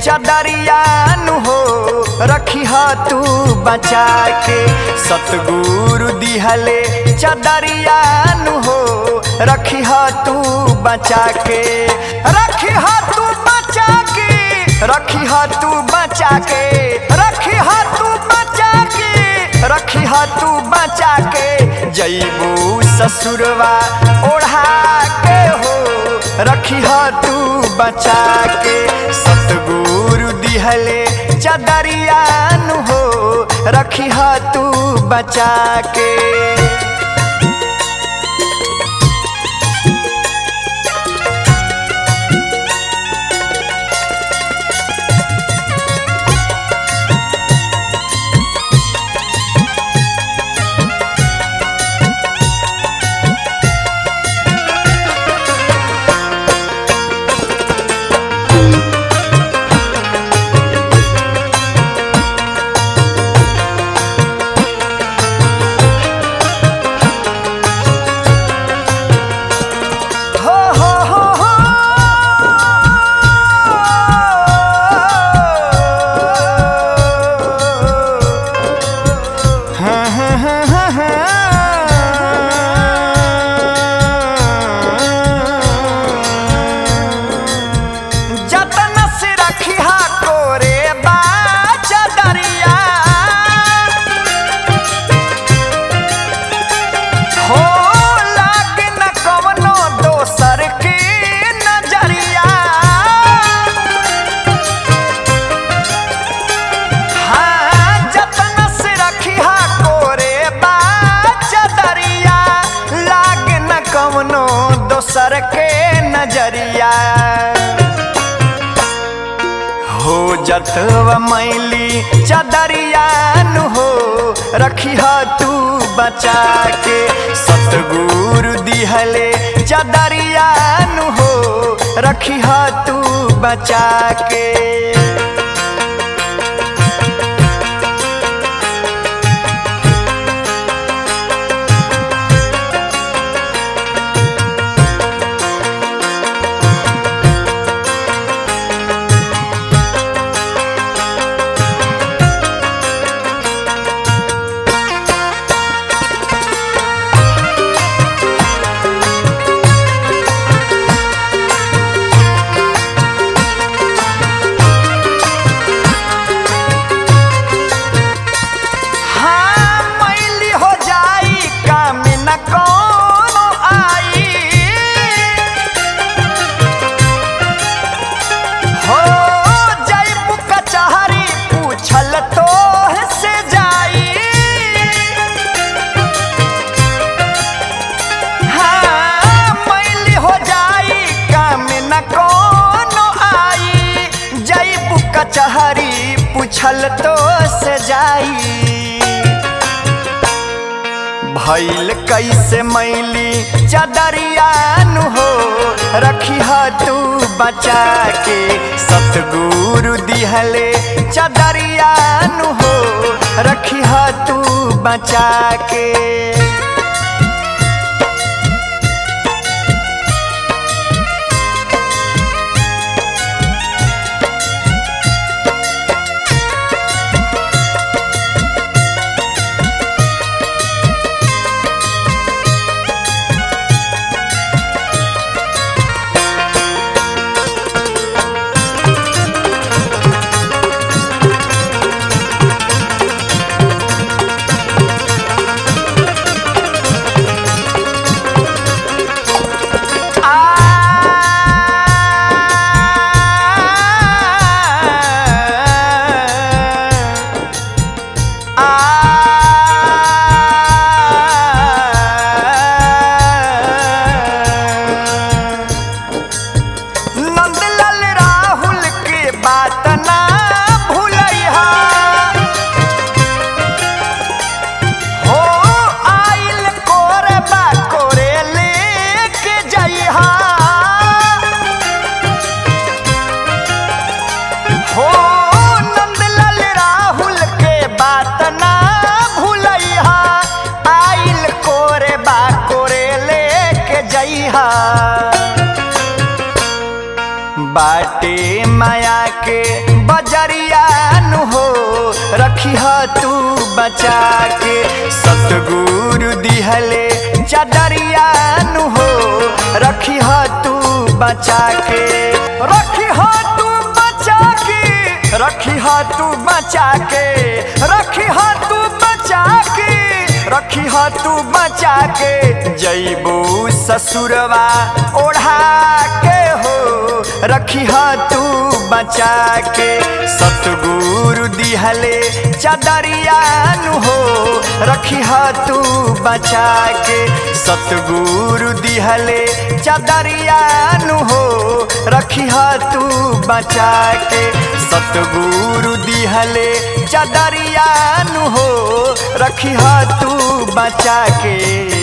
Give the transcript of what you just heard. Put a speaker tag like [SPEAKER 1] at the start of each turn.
[SPEAKER 1] चदरिया नु हो रखी तू बचा के सतगुरु दिहले चदरिया नु हो रखी तू बचा के रखी तू बचा के रखी तू बचा के रखी तू बचा के रखी तू बचा के जैबू ससुरवा ओढ़ा के हो रखी तू बचा के सतगुरु दिहले चदरिया नु हो रखी तू बचा के हो हो हो हो हाँ हाँ हाँ हाँ हाँ जतन से रखिहा कोरे बा चदरिया हो लाग न कवनो दोसर के नजरिया हाँ जतन से रखिहा कोरे बा चदरिया लाग न कवनो दोसर के नजरिया हो जतवा मैली चदरिया नु हो रखी तू बचा के सतगुरु दिहले चदरिया नु हो रखी तू बचा के हाँ मैली हो जाई काम न कोनो आई हो जैबू कचहरी पूछल तो से जाई हाँ मैली हो जाई काम न कोनो आई जैबू कचहरी पूछल तो से जाई भैल कैसे मैली चदरिया नु हो रखी तू बचा के सतगुरु दिहले चदरिया नु हो रखी तू बचा के नंदलाल राहुल के बात ना भूलैहा हो आइल कोरे बा कोरे लेके जइहा हो नंदलाल राहुल के बात ना रखी तू बचा के सतगुरु दिहले चदरिया नु हो रखी तू बचा के रखी तू बचा के रखी तू बचा के रखी तू बचा के रखी तू बचा के जैबू ससुरवा ओढ़ा के हो रखी तू बचा के सतगुरु दिहले चदरिया नु हो रखी तू बचा के सतगुरु दिहले चदरिया नु हो रखी तू बचा के सतगुरु दिहले चदरिया नु हो रखी तू बचा के